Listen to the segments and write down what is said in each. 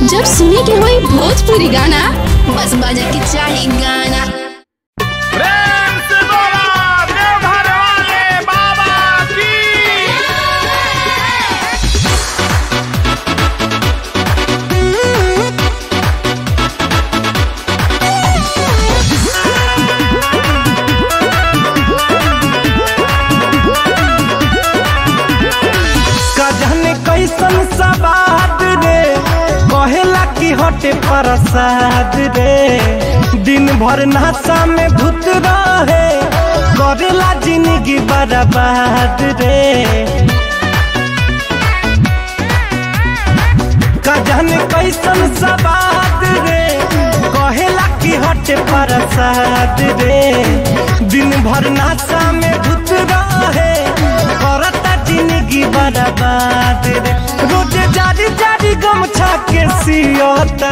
जब सुने के होई भोजपुरी गाना बस बजे के चाही गाना प्रेम से बोला देवघर वाले बाबा की कजन कैसन सवाद रे कहेला की हटे प्रसाद रे दिन भर नशा में भूत रहे करेला जिंदगी बर्बाद रे कजन कैसन सवाद रे कहेला की हटे प्रसाद रे दिन भर नशा में भूत रहे करता जिंदगी बर्बाद रे रोज जारी जारी गमछा के सियता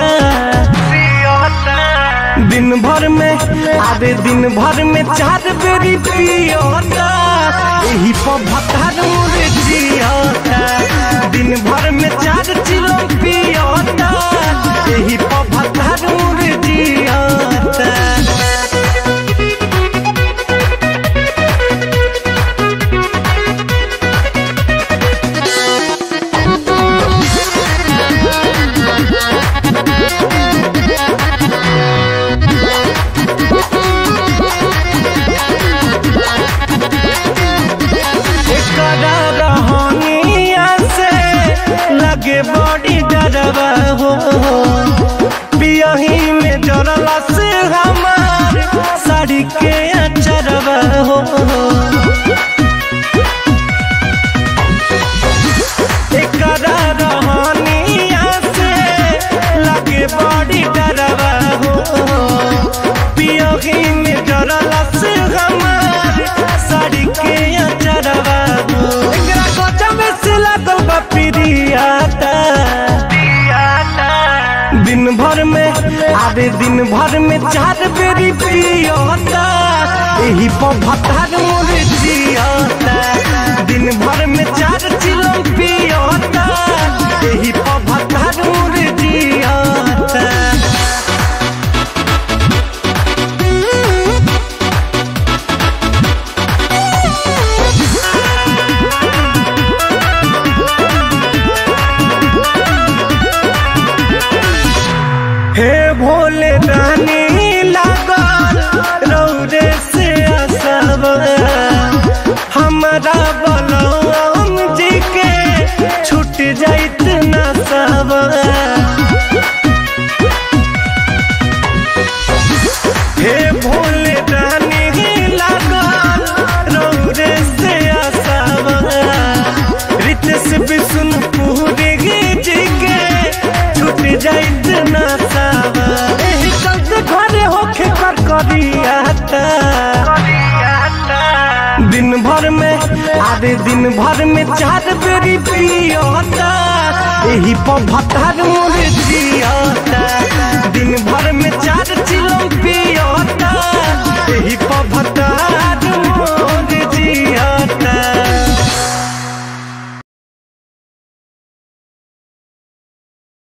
दिन भर में आधे दिन भर में चार बेरी पियता यही पर भतार मुरे जियता दिन भर में चार चिलो पियता यही पर भतार मुरे जियता एकरा रहनिया से लगे बड़ी डरवा हो पियही में जरला से हमार साड़ी के अचरवा हो एकरा रहनिया से लगे बड़ी डरवा हो पियही में जरला से हमार साड़ी के अचरवा हो एकरा गजब से लागल बा पिरियाता दिन भर में आधे दिन भर में चार बेरी पियता यही पर भतार मोर जियता दिन भर में चार चिलो पियता यही पर भतार मोर जियता हे भोले रानी लागल रौरे से असब हमरा बलराम जी के छूट जाइत न सब हे भोले रानी लागल रौरे से असब रितेश विष्णुपुरी जी के छूट जाइत न सब एही चलते घरे होखे कर करियाता दिन भर में आधे दिन भर में चार बेरी पियता यही पर भतार मोर जियता दिन भर में चार